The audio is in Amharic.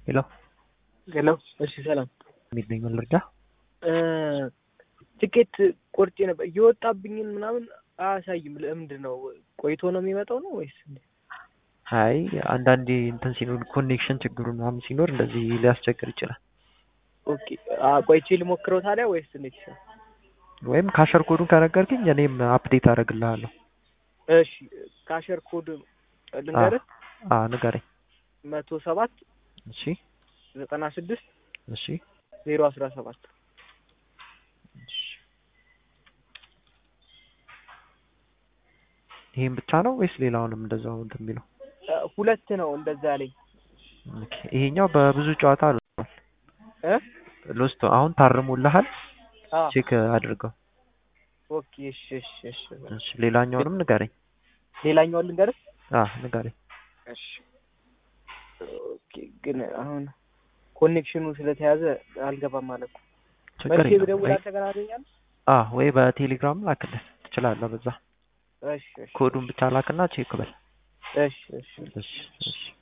ሄሎ ሄሎ። እሺ ሰላም። እንዴት ነኝ? ምን ልርዳ? ትኬት ቆርጬ ነበር እየወጣብኝን ምናምን አያሳይም። ለምንድን ነው ቆይቶ ነው የሚመጣው ነው ወይስ? አይ አንዳንዴ እንትን ሲኖር ኮኔክሽን ችግሩ ምናምን ሲኖር እንደዚህ ሊያስቸግር ይችላል። ኦኬ ቆይቼ ልሞክረው ታዲያ ወይስ እንዴት ይሻላል? ወይም ካሸር ኮዱን ከነገርክኝ እኔም አፕዴት አደርግልሃለሁ። እሺ ካሸር ኮድ ልንገርህ። አ ንገረኝ። መቶ ሰባት እሺ ዘጠና ስድስት እሺ ዜሮ አስራ ሰባት እሺ። ይሄን ብቻ ነው ወይስ ሌላውንም እንደዛው እንትን የሚለው? ሁለት ነው እንደዛ ያለኝ ኦኬ። ይሄኛው በብዙ ጨዋታ ሎስቷል። እ ሎስቶ አሁን ታርሞልሃል። አ ቼክ አድርገው። ኦኬ እሺ እሺ እሺ እሺ ሌላኛውንም ንገረኝ። ሌላኛውን ልንገርህ። አ ንገረኝ። እሺ ኦኬ ግን አሁን ኮኔክሽኑ ስለተያዘ አልገባም ማለት ነው። ችግር መልሼ የለውም። ብደውል ወይ አንተ ጋር አገኛለሁ? አ ወይ በቴሌግራም ላክልህ ትችላለህ። በዛ እሺ እሺ ኮዱን ብቻ ላክና ቼክ በል። እሺ እሺ እሺ እሺ